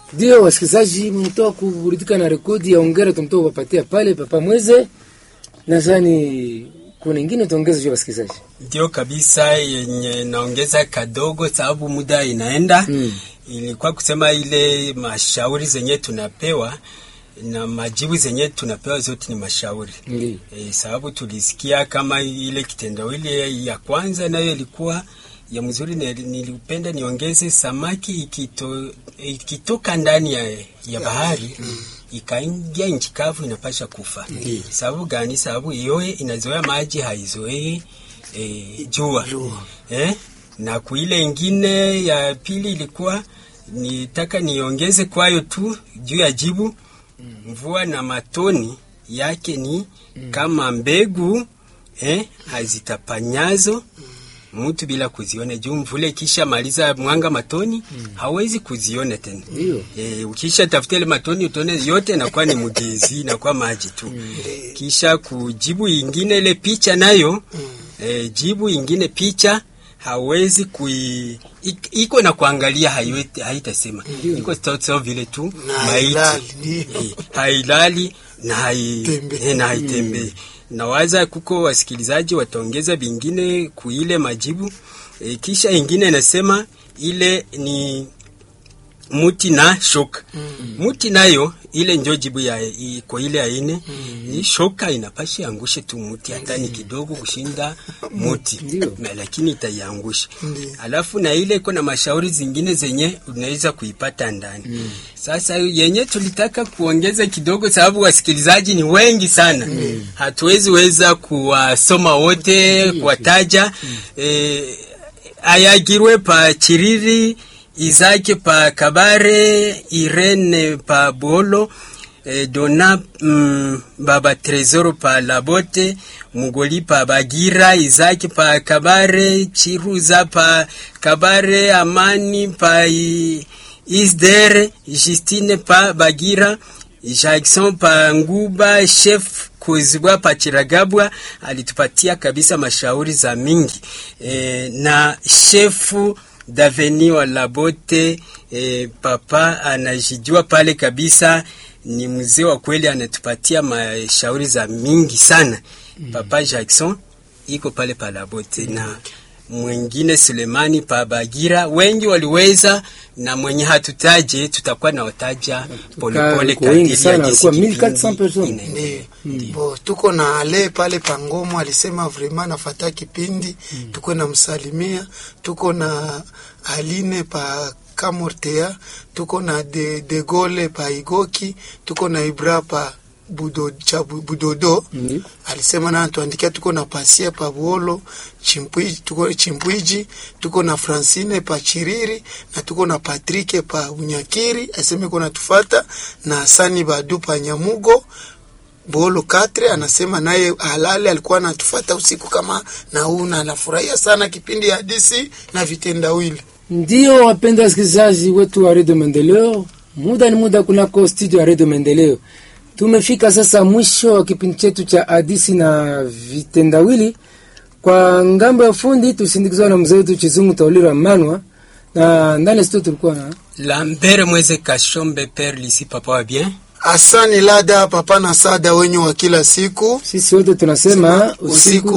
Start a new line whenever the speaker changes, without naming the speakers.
Ndio wasikilizaji, mtoa kuburudika na rekodi ya ongera tumtoa kupatia pale papa mweze. Nadhani kuna ingine tuongeze juu wasikilizaji.
Ndio kabisa, yenye naongeza kadogo sababu muda inaenda.
Mm.
Ilikuwa kusema ile mashauri zenye tunapewa na majibu zenye tunapewa zote ni mashauri
Ndio.
e, sababu tulisikia kama ile kitendawili ya kwanza nayo ilikuwa ya mzuri, na nilipenda niongeze samaki ikito, ikitoka ndani ya, ya bahari ikaingia nchi kavu inapasha kufa. Sababu gani? Sababu yoye inazoea maji haizoei e, jua eh? na kuile ingine ya pili ilikuwa nitaka niongeze kwayo tu juu ya jibu mvua na matoni yake ni kama mbegu eh, hazitapanyazo mtu bila kuziona juu mvule ikisha maliza mwanga matoni hawezi kuziona tena.
Ndio.
E, ukisha tafuta ile matoni utone yote inakuwa ni mgezi inakuwa maji tu. Kisha kujibu ingine ile picha nayo e, jibu ingine picha hawezi kui ik- iko na kuangalia haiwezi haitasema iko sawa sawa vile tu
Na
maiti
hailali, ndio.
Eh, hailali na hai
Tembei.
eh, na haitembei. Nawaza kuko wasikilizaji wataongeza vingine kuile majibu e, kisha ingine inasema ile ni muti na shoka muti nayo ile njo jibu ya i- kwa ile aine ni shoka inapashi angushe tu muti hata ni kidogo kushinda muti
Ndio.
na lakini itaiangusha
Ndio.
alafu na ile iko na mashauri zingine zenye unaweza kuipata ndani sasa yenye tulitaka kuongeza kidogo sababu wasikilizaji ni wengi sana hatuwezi weza kuwasoma wote kuwataja eh, ayagirwe pa chiriri izake pa kabare irene pa bolo eh, dona mm, baba tresoro pa labote mugoli pa bagira izake pa kabare chiruza pa kabare amani pa i, isdere justine pa bagira Jackson pa Nguba, chef Kuzibwa pa Chiragabwa alitupatia kabisa mashauri za mingi e, na shefu Daveni wa Labote e, papa anajijua pale kabisa, ni mzee wa kweli, anatupatia mashauri za mingi sana papa Jackson iko pale pa Labote na mwingine Sulemani pa Bagira, wengi waliweza, na mwenye hatutaje tutakuwa na wataja polepole
Kwa wengi
kadiri
sana,
ya jinsi
walikuwa
kipindi
1400 personnes.
inaendelea.
Ndio. Bo, tuko na ale pale Pangomo alisema vrema nafata kipindi tuko na msalimia, tuko na Aline pa Kamortea, tuko na de, de Gole pa Igoki, tuko na Ibra pa Budo, cha Bu- Budodo
Ndio.
alisema na tuandikia, tuko na Pasia pa Buolo Chimpwiji, tuko Chimpwiji, tuko na Francine pa Chiriri na tuko na Patrike pa Unyakiri, aseme kuna tufata na Sani Badu pa Nyamugo Bolo Katre anasema naye halali alikuwa anatufata usiku kama na huu na anafurahia sana kipindi ya DC na vitendawili.
Ndio wapendwa wasikilizaji wetu wa redio Maendeleo, muda ni muda kunako studio ya redio Maendeleo. Tumefika sasa mwisho wa kipindi chetu cha hadisi na vitendawili. Kwa ngambo ya fundi tusindikizwa na mzee wetu Chizungu Taulira Manwa, na ndani ya studio tulikuwa na
Lambert Mweze Kashombe Père Lisi papa wa bien
Asani Lada papa na sada wenye wa kila siku
sisi wote tunasema
usiku